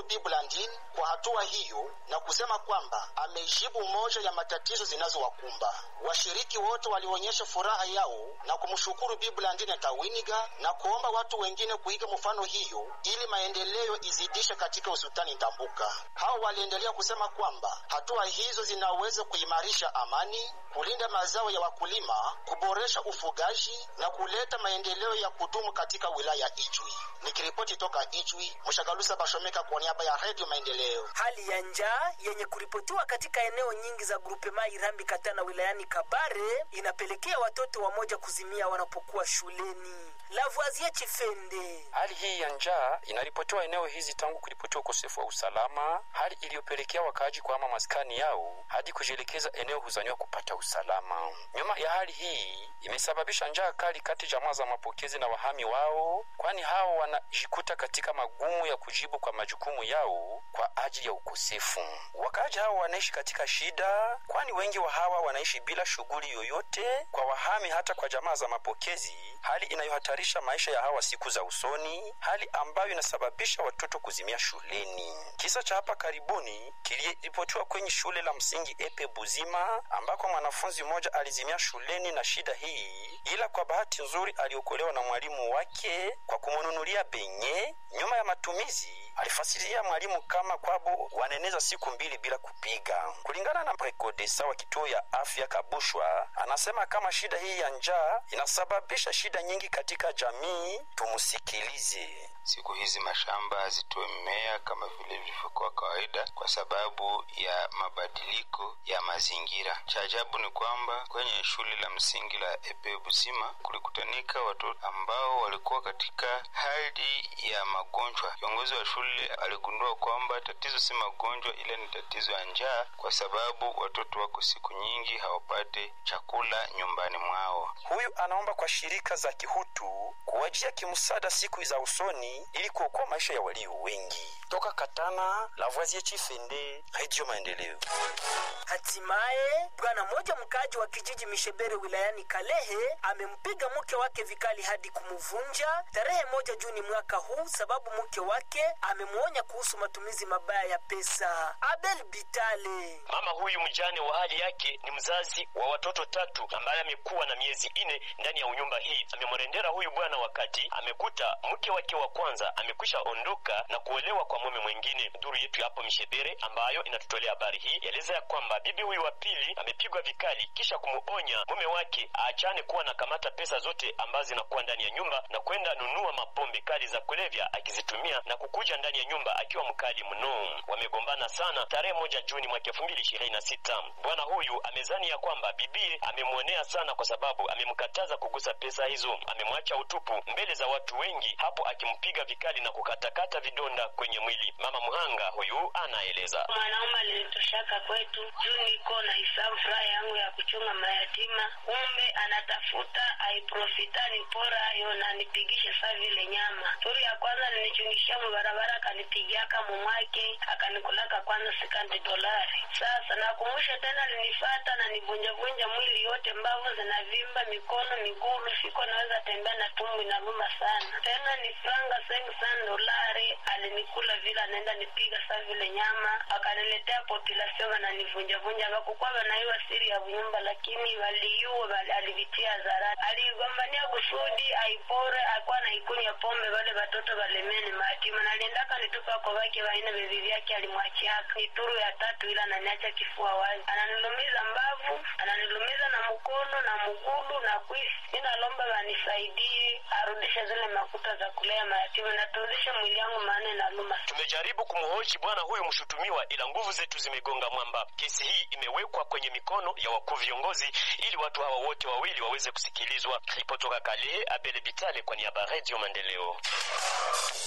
Bi Blandine kwa hatua hiyo na kusema kwamba amejibu moja ya matatizo zinazowakumba. Washiriki wote walionyesha furaha yao na kumshukuru Bi Blandine Tawiniga na kuomba watu wengine kuiga mfano hiyo ili maendeleo izidishe katika usultani Ndambuka. Hao waliendelea kusema kwamba hatua hizo zinaweza kuimarisha amani, kulinda mazao ya wakulima, kuboresha ufugaji na kuleta maendeleo ya kudumu katika wilaya Ijwi. Nikiripoti toka Ijwi, Mshagalusa Bashomeka kwa niaba ya Radio Maendeleo. Hali ya njaa yenye kuripotiwa katika eneo nyingi za grupema Irambi Katana wilayani Kabare inapelekea watoto wamoja kuzimia wanapokuwa shuleni. Lavoisier Chifende. Hali hii ya njaa inaripotiwa eneo hizi tangu kuripotiwa ukosefu wa usalama, hali iliyopelekea wakaaji kuhama maskani yao hadi kujielekeza eneo huzaniwa kupata usalama. Nyuma ya hali hii imesababisha njaa kali kati jamaa za mapokezi na wahami wao, kwani hao wanajikuta katika magumu ya kujibu kwa majukumu yao kwa ajili ya ukosefu. Wakaaji hao wanaishi katika shida, kwani wengi wa hawa wanaishi bila shughuli yoyote. Kwa wahami hata kwa jamaa za mapokezi, hali inayohatarisha maisha ya hawa siku za usoni, hali ambayo inasababisha watoto kuzimia shuleni. Kisa cha hapa karibuni kiliripotiwa kwenye shule la msingi Epe Buzima, ambako mwanafunzi mmoja alizimia shuleni na shida hii, ila kwa bahati nzuri aliokolewa na mwalimu wake kwa kumnunulia benye. Nyuma ya matumizi, alifasiria mwalimu kama kwabo waneneza siku mbili bila kupiga. Kulingana na prekodesa wa kituo ya afya Kabushwa, anasema kama shida hii ya njaa inasababisha shida nyingi katika jamii. Tumusikilize. Siku hizi mashamba hazitoe mmea kama vile vilivyokuwa kawaida kwa sababu ya mabadiliko ya mazingira. Cha ajabu ni kwamba kwenye shule la msingi la Epe Busima kulikutanika watoto ambao walikuwa katika hali ya magonjwa. Kiongozi wa shule aligundua kwamba tatizo si magonjwa, ila ni tatizo ya njaa, kwa sababu watoto wako siku nyingi hawapate chakula nyumbani mwao. Huyu anaomba kwa shirika za kihutu kuwajia kimsaada siku za usoni ili kuokoa maisha ya walio wengi. Toka Katana, Lavoisier Chifende, Radio Maendeleo. Hatimaye bwana mmoja mkaaji wa kijiji Mishebere wilayani Kalehe amempiga mke wake vikali hadi kumuvunja tarehe moja Juni mwaka huu, sababu mke wake amemwonya kuhusu matumizi mabaya ya pesa. Abel Bitale. Mama huyu mjane wa hali yake ni mzazi wa watoto tatu ambaye amekuwa na miezi ine ndani ya unyumba hii. Amemrendera huyu bwana wakati amekuta mke wake wa kwanza amekwisha ondoka na kuolewa kwa mume mwingine. Duru yetu hapo Mishebere ambayo inatutolea habari hii yaeleza ya kwamba bibi huyu wa pili amepigwa vikali kisha kumuonya mume wake aachane kuwa na kamata pesa zote ambazo zinakuwa ndani ya nyumba na kwenda nunua mapombe kali za kulevya akizitumia na kukuja ndani ya nyumba akiwa mkali mno. Wamegombana sana tarehe moja Juni mwaka elfu mbili ishirini na sita. Bwana huyu amezani ya kwamba bibie amemwonea sana kwa sababu amemkataza kugusa pesa hizo, amemwacha utupu mbele za watu wengi, hapo akimpiga vikali na kukatakata vidonda kwenye mwili. Mama Muhanga huyu anaeleza. Mwanaume alinitoshaka kwetu juu niko na hisabu furaha yangu ya kuchunga mayatima, kumbe anatafuta aiprofita nipora ayo na nipigishe saa vile nyama. Turi ya kwanza alinichungisha mubarabara akanipigiaka mumwake akanikulaka kwanza sikandi dolari. Sasa nakumbusha tena alinifata na nivunjavunja mwili yote, mbavu zinavimba, mikono, migulu, siko naweza tembea na tumbo inaluma sana. Tena ni franga sengi sana dolari alinikula vile anaenda nipiga saa vile nyama, akaniletea population wananivunjavunja, wakukuwa wanaiwa siri ya nyumba, lakini waliua wali, alivitia hadharani. Aligombania kusudi aipore, akuwa naikunywa pombe, wale watoto walemeni matima, na aliendaka nitupa kwa wake waine bebi vyake alimwachiaka. Ni turu ya tatu, ila ananiacha kifua wazi, ananilumiza mbavu, ananilumiza na mkono na mgulu na kwisi. Ninalomba wanisaidie arudishe zile makuta za kulea mayatima na turudishe mwili yangu, maana inaluma. Tumejaribu kumhoji bwana huyu mshutumiwa, ila nguvu zetu zimegonga mwamba. Kesi hii imewekwa kwenye mikono ya wakuu viongozi ili watu hawa wote wawili waweze kusikilizwa. Ripotoka Kalehe, Abele Bitale kwa niaba ya Radio Maendeleo.